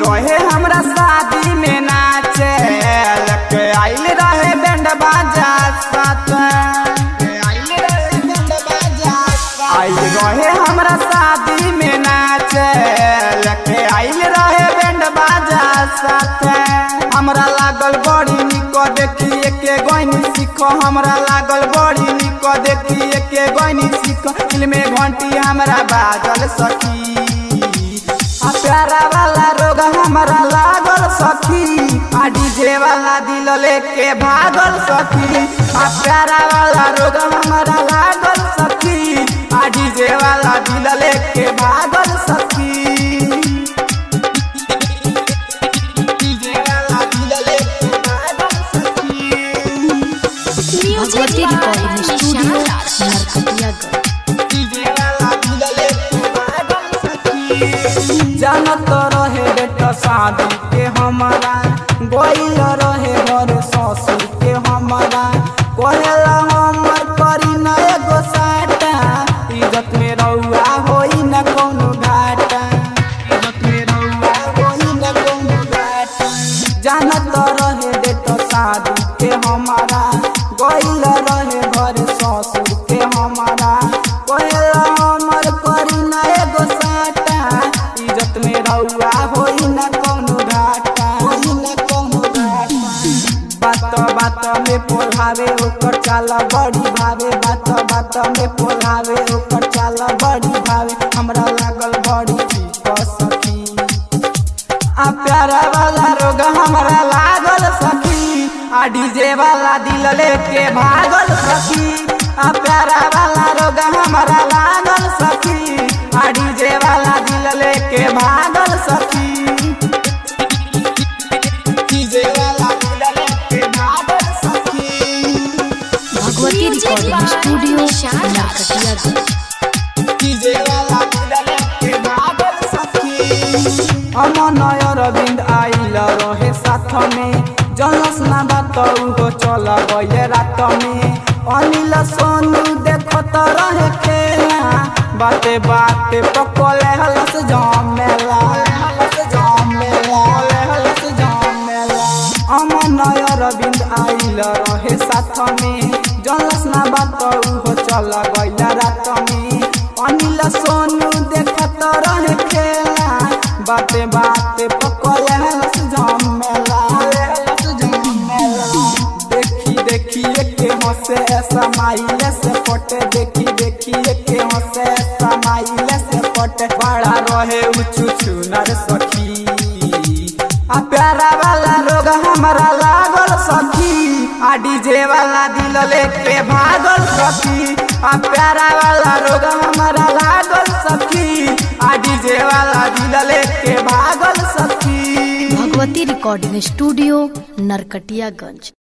रहे हमरा शादी में नाचे लके आइल रहे बैंड बाजा साथ आइल रहे बैंड बाजा आइल रहे हमरा शादी में नाचे लके आइल रहे बैंड बाजा साथ हमरा लागल बड़ी निक देखिए के गईनी सीखो हमरा लागल बड़ी निक देखिए के गईनी सीखो दिल में घंटी हमरा बाजल सखी आ प्यारा वाला रोग हमरा लागल सखी आ डीजे वाला दिल लेके भागल सखी आ प्यारा वाला रोग हमरा लागल सखी आ डीजे वाला दिल लेके भागल सखी डीजे वाला दिल लेके भागल सखी भगवती रिकॉर्डिंग स्टूडियो नरकटियागंज जानत रहे बेटा शादी के हमारा गोइल रहे घर ससुर के हमारा कहेला हमर करी न एगो साटा इज्जत में रउआ होई न कोनो घाटा इज्जत में रउआ होई न कोनो घाटा जानत रहे बेटा शादी के हमारा गोइल रहे घर ससुर के हमारा कहेला हमर करी न एगो साटा इज्जत में रउआ होई न कोनो घाटा होई न कोनो घाटा बात बात में पोलावे ओकर चाल बड़ी भावे बात बात में पोलावे ओकर चाल बड़ी भावे हमरा लागल बड़ी ठीक सखी आ प्यारा वाला रोग हमरा लागल सखी आ डीजे वाला दिल लेके भागल सखी आ प्यारा वाला रोग हमरा लागल सखी आ डीजे वाला दिल लेके भागल सखी डीजे वाला दिल लेके भागल सखी भगवती रिकॉर्डिंग स्टूडियो नरकटियागंज अमन अरविंद आइल रहे साथ में जनस ना बात उहो चल गए रात में अनिल सोनू देखत रहे खेला बाते बाते पकले हलस जमेला हलस जमेला हलस जमेला अमन अरविंद आइल रहे साथ में जनस ना बात उहो चल गइल रात में अनिल सोनू देखत रहे खेला बाते बाते पकले हलस जमेला हलस जमेला देखी देखी के हंसे ऐसा माइले से पटे देखी देखी के हंसे ऐसा माइले से पटे बड़ा रहे उचू चुनर सखी आ प्यारा वाला रोग हमरा लागल सखी आ डीजे वाला दिल लेके भागल सखी आ प्यारा वाला रोग हमरा लागल सखी आ डीजे वाला दिल लेके भागल सखी भगवती रिकॉर्डिंग स्टूडियो नरकटियागंज